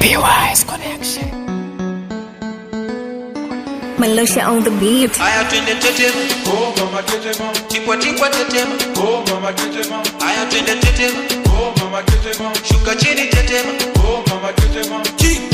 PY's connection. Malosha on the beat. Aya twende tetema, Oh mama tetema, tipwa tipwa tetema. oh mama tetema, Aya twende tetema, oh mama tetema, shuka chini tetema. oh mama tetema.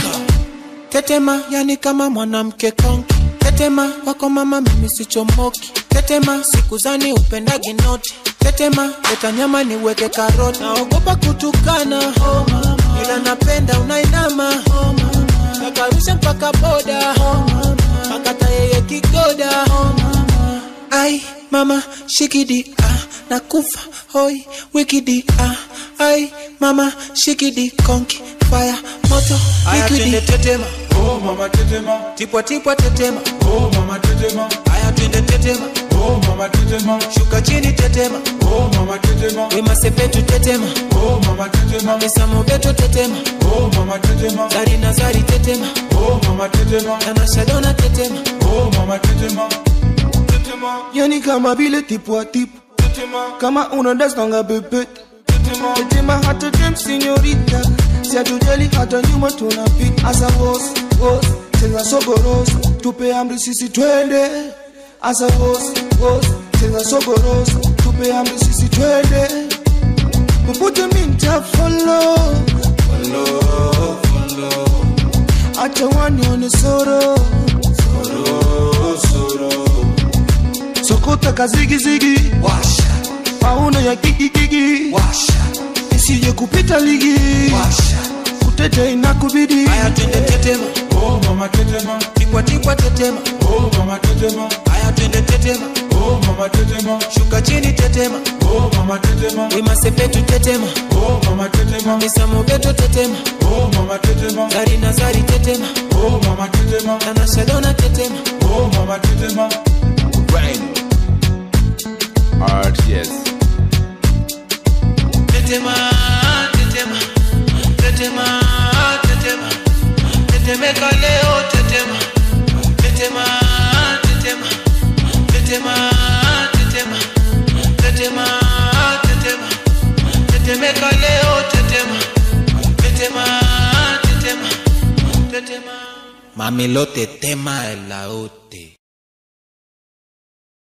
Tetema, yani kama mwanamke konki. Tetema, wako mama mimi sichomoki. Tetema, sikuzani upendagi noti. Tetema, leta nyama niweke karoti. Naogopa kutukana, oh mama. Ila napenda unainama, oh mama. Nakarusha mpaka boda, oh mama. Makata yeye kigoda, oh mama. Ai, mama, shikidi, ah, nakufa, hoi, wikidi, ah. Ai, mama, shikidi, konki, fire, moto, Aya twende wikidi. tetema, Oh mama tetema, tipwa tipwa tetema. oh mama tetema, Aya twende tetema, oh mama tetema, shuka chini tetema. oh mama tetema, Wema sepetu tetema, oh mama tetema, Mesa mobeto tetema, oh mama tetema, Zari na Zari tetema, oh mama tetema, Nana Shadona tetema. oh mama tetema, tetema, yani kama vile tipwa tipu tetema, kama unadastanga bebet tetema, tetema hata dem sinyorita siatujali hata nyuma tunapita asa wos wos cheza sogoros tupe amri sisi twende asa wos wos cheza sogoros tupe amri sisi twende popote minta follow follow follow acha wanione soro soro soro sokota kazigizigi Washa, pauno ya kikikiki washa, isije kupita ligi washa. kutete inakubidi Aya twende tetema, oh mama tetema, tipwa tipwa tetema. oh mama tetema, Aya twende tetema, oh mama tetema, shuka chini tetema. oh mama tetema, Wema sepetu tetema, oh mama tetema, Mesa mobeto tetema, oh mama tetema, Zari na Zari tetema, oh mama tetema, Nana Shadona tetema. oh mama tetema. RTS. Tetema, tetema, tetema, tetema. Tetemeka leo tetema. Tetema, tetema, tetema, tetema. Tetema, tetema. Tetemeka leo tetema. Tetema, tetema, tetema. Mamelote tema elaote.